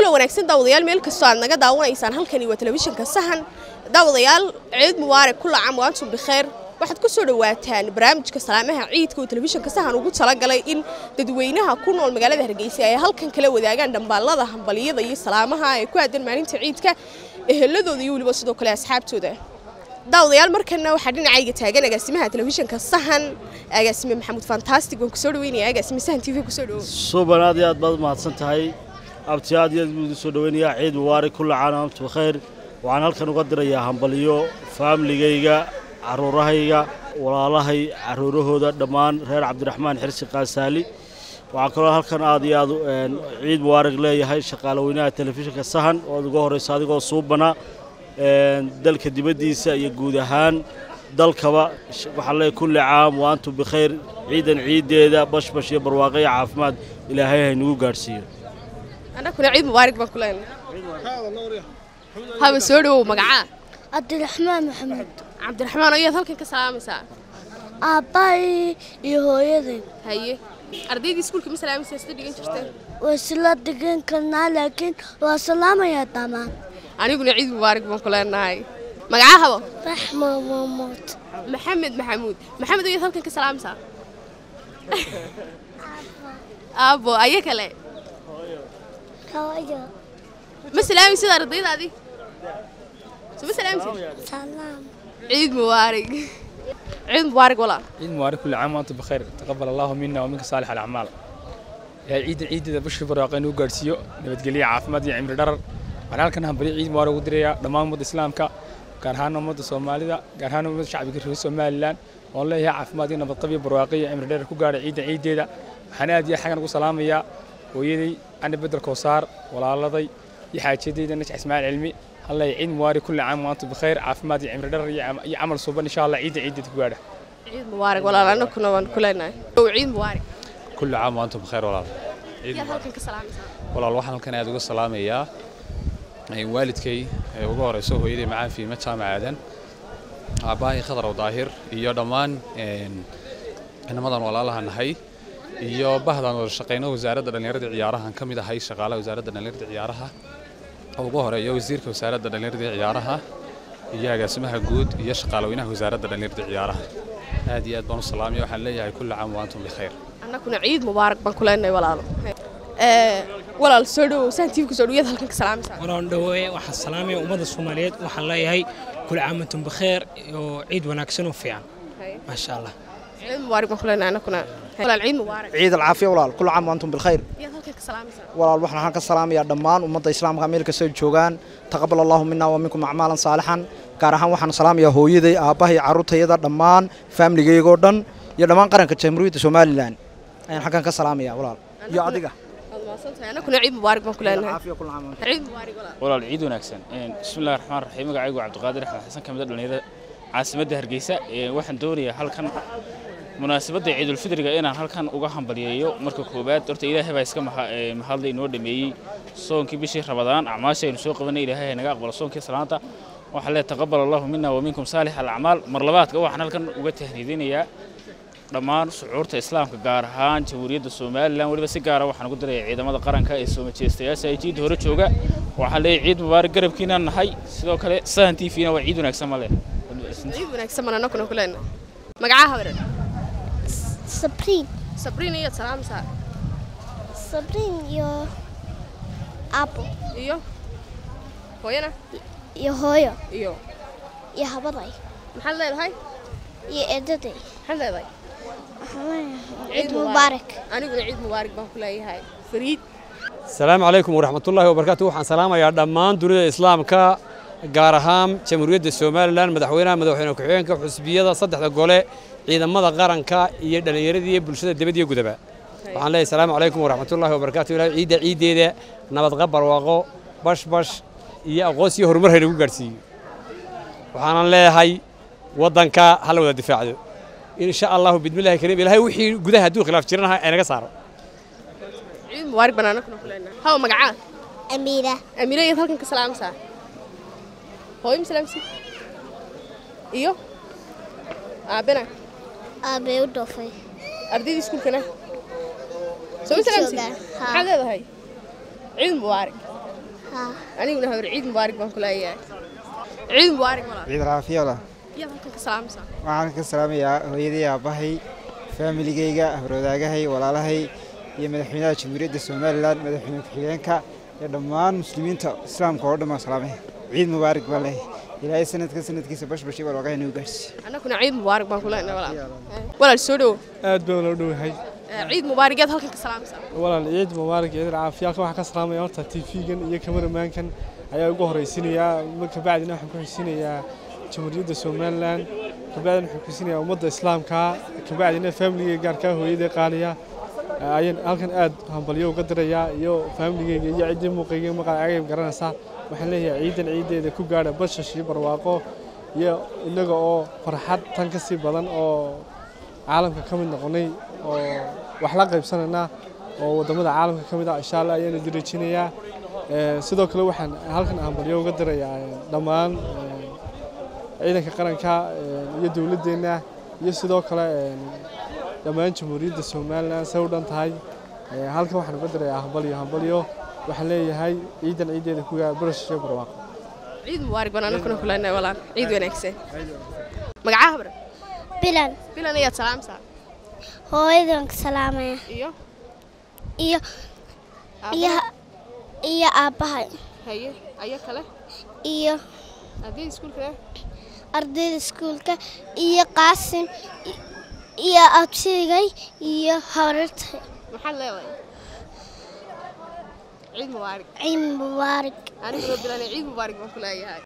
kulan wanaagsan daawadayaal meel kastoo aad naga daawanaysaan halkani waa telefishinka sahan daawadayaal ciid mubaarak kula caam waantum bikheer waxaad ku soo dhawaataan barnaamijka salaamaha ciidka oo telefishinka sahan ugu talagalay in dadweynaha ku nool magaalada hargeysa ay halkan kala wadaagaan dhambaalada hambaliyada iyo salaamaha ee ku aadan maalinta ciidka eheladooda iyo weliba sidoo kale asxaabtooda daawadayaal markana waxaa dhinacayga taagan agaasimaha telefishinka sahan agaasime maxamuud fantastic waan kusoo dhaweynaya agaasime sahan t v kusoo dhawo suuban aad iyo aad baad umahadsan tahay abti aad iyo aad buu idin soo dhaweynayaa ciid mubaarak kulla caam amtu bikhayr waxaan halkan uga dirayaa hambaliyo faamiligayga caruurahayga walaalahay caruurahooda dhammaan reer cabdiraxmaan xirsi qaasaali waxaan kaloo halkan aad iyo aad ciid mubaarak leeyahay shaqaale weynaha telefishinka sahan ood uga horraysa adigoo suubana dalka dibaddiisa iyo guud ahaan dalkaba waxaan leeyahay kulli caam wa antum bikhayr ciidan ciiddeeda bashbash iyo barwaaqo iyo caafimaad ilaahay haynagu gaadhsiiyo annaguna ciid mubaarak baan ku leenahay haba soo dhawow magacaa cabdiraxmaan maxamuud cabdiraxmaan ayaad halkan ka salaamaysaa aabbahay iyo hooyaday haye ardaydii iskuulka ma salaamaysaa sida dhigan jirteen way isla degan karnaa laakiin waa salaamayaa dhammaan aniguna ciid mubaarak baan ku leenahay magacaa habo raxma mamuud maxamed maxamuud maxamed ayaad halkan ka salaamaysaa aabo aya kale hooyo ma salaamaysid ardaydaadii soo ma salaamaysid salaam ciid mubaarak ciid mubaarak walaa عيد مبارك كل عام وانتم بخير تقبل الله منا ومنك صالح الاعمال يا عيد عيد بشر barwaaqo inuu gaarsiiyo nabadgelyo caafimaad iyo cimri dharar waxaan halkan hambari ciid mubaarak ugu dirayaa dhammaan ummadda islaamka gaar ahaan ummadda soomaalida gaar ahaan ummadda shacbiga reer somalilan oon leeyahay caafimaad iyo nabadqab iyo barwaaqo iyo cimri dharar ku gaadhay ciidda ciiddeeda waxaan aad iyo xagan ugu salaamayaa hooyaday ana bedel koosaar walaaladay iyo xaajadayda najax ismaaciil cilmi هلا عيد مبارك كل عام وانتم بخير عافماد يا عمر درر يا عمل صوبان ان شاء الله عيد عيد تقاعده ciid mubaarak walaal annaguna waan ku leenahay ciid mubaarak كل عام وانتم بخير walaal ayaad halkan ka salaamaysaa walaal waxaan halkan aad uga salaamayaa ee waalidkay ee ugu horeyso hooyaday macaan fiima jaamacaadan aabbahay khadar daahir iyo dhammaan inamadan walaalaha nahay iyo bahdan wada shaqeyno wasaaradda dhallinyarada ciyaarahan ka mid ahay shaqaalaha wasaaradda dhallinyarada ciyaaraha ugu horeeya wasiirka wasaaradda dhallinyarada ciyaaraha iyo agaasimaha guud iyo shaqaalaweynaha wasaaradda dhallinyarada ciyaaraha aad iyo aad baan u salaamaya waxaan leeyahay kulli caam wa antum bikhayr annaguna ciid mubaarak baan ku leenahay walaalo walaal soo dhawow saan tiiv kusoo dhawayaad halkan ka salaamaysaa walaan dhaweeye waxaan salaamaya ummadda soomaaliyeed waxaan leeyahay kul caamatun bikheer oo ciid wanaagsan oo fiican maasha allah ciid mubaarak baan ku leenahay annaguna walaal ciid mubaarak ciid alcaafiya walaal kul caam waantum bilkhayr ayaad halkan ka salaamaysaa walaal waxaan halkan ka salaamayaa dhammaan ummadda islaamka meel kastoo joogaan taqabal allahu mina wa minkum acmaalan saalixan gaar ahaan waxaan salaamayaa hooyaday aabbahay carruurtayada dhammaan faamiligayagoo dhan iyo dhammaan qaranka jamhuuriyadda somalilan ayaan halkan ka salaamayaa walaal iyo adiga waad mahadsantahay annaguna ciid mubaarak baan ku leenahay caafiya kul caam ciid mubaarak walaal walaal ciid wanaagsan bismillahi raxmaan raxiim magacaygu cabdiqaadir axmed xasan ka mid a dhallinyarada caasimadda hargeysa waxaan doonayaa halkan munaasabadda ciidulfidriga inaan halkan uga hambaliyeeyo marka koowaad horta ilaahay baa iska mahadlay inoo dhameeyey soonkii bishii rabadaan acmaasha aynu soo qabanay ilaahay naga aqbalo soonkii salaanta waxaan leeyahay taqabal allahu mina wa minkum saalix alacmaal mar labaadka waxaan halkan uga tahniidinayaa dhammaan shucuurta islaamka gaar ahaan jamhuuriyadda somalilan weliba si gaara waxaan ugu dirayaa ciidamada qaranka ee soo majeystayaasha ay jiidda hore jooga waxaan leeyahay ciid mubaarak garabkiinaan nahay sidoo kale sahan t v-na waa ciid wanaagsan ma leh ciid wanaagsan baan annaguna ku leenahay magacaa habaran sabriin sabriin ayaad salaamaysaa sabriin iyo aabo iyo hooyana iyo hooyo iyo iyo habaday maxaad leedahay iyo eedaday maxaad leedahay ciid mubaarak aniguna ciid mubaarak baan ku leeyahay fariid asalaamu calaykum waraxmatullaahi wabarakaatu waxaan salaamayaa dhammaan dunida islaamka gaar ahaan jamhuuriyadda somalilan madaxweynaha madaxweyne ku-xigeenka xusbiyada saddexda gole ciidamada qaranka iyo dhallinyaradii iyo bulshada dibad iyo gudaba waxaan leeyahay asalaamu calaykum waraxmatullaahi wabarakaatu ilahay ciidda ciiddeeda nabadqab barwaaqo bashbash iyo aqoonsi iyo horumar haynagu gaadhsiiyo waxaanan leeyahay waddanka hala wada difaacdo in sha allahu bidmillahi kariim ilahay wixii gudaha hadduu khilaaf jiranaha ay naga saaro ciid mubaarak baan annaguna ku leenahay hawa magacaa amiira amiira ayaad halkan ka salaamaysaa hooyo ma salaamsi iyo aabena aabee u dhoofay ardaydii iskuulkana soo ma salaamsi Joogaan, haa. maxaad leedahay ciid mubaarak haa aniguna habar ciid mubaarak baan ku leeyahay ciid mubaarak walaal ciid raafiya walaal yaad halkan ka salaamaysaa waxaan ka salaamayaa hooyadii aabbahay faamiligayga habarwadaagahay walaalahay iyo madaxweynaha jamhuuriyadda somalilan madaxweyne ku-xigeenka iyo dhammaan muslimiinta islaamka oo dhan baan salaamay ciid mubaarak baa leh ilaahay sanadka sanadkiisa bashbashi barwaaqaha inuu gaarsiiyo annaguna ciid mubaarak baan ku leenahay walaal walaal soo dhowo aad baan loo dhowahay ciid mubaarak yaad halkan ka salaamaysaa walaal ciid mubaarak ciid caafiya halkan waxaan ka salaamaya horta tv-gan iyo kamaramaankan ayaa ugu horeysiinayaa kabacdina waxaan ku xisiinayaa jamhuuriyadda somalilan kabacdina waxaan ku xisiinayaa ummadda islaamka kabacdina faamiligeyga gaarkaa hooyadii qaaliya ayaan halkan aad hambalyo uga dirayaa iyo faamiligeyga iyo ciddii muuqayga maqaacagay garanaysaa waxaan leeyahay ciidan ciiddeeda ku gaadha bashash iyo barwaaqo iyo innaga oo farxad tan ka sii badan oo caalamka ka mid noqonay oo wax la qaybsanayna oo waddamada caalamka ka mid ah insha allah ayaanu dirajinayaa sidoo kale waxaan halkan hambalyo uga dirayaa dhammaan ciidanka qaranka iyo dowladdeenna iyo sidoo kale dhammaan jamhuuriyadda somalilan say u dhan tahay halkan waxaan uga dirayaa hambalyo hambalyo waxaan leeyahay ciidan ciiddeeda ku gaar barash iyo barwaaqo ciid mubaarak baan annaguna ku leenahay walaal ciid wanaagsan magacaha habar bilan bilan ayaad salaamaysaa hooyadan ka salaamaya iyo iyo iyo iyo aabbahay haye ayo kale iyo ardayda iskuulka ardayda iskuulka iyo qaasim iyo absigay iyo habartay maxaad leedahay ciid mubaarak ciid mubaarak aniguna bilan ciid mubaarak baan ku leeyahay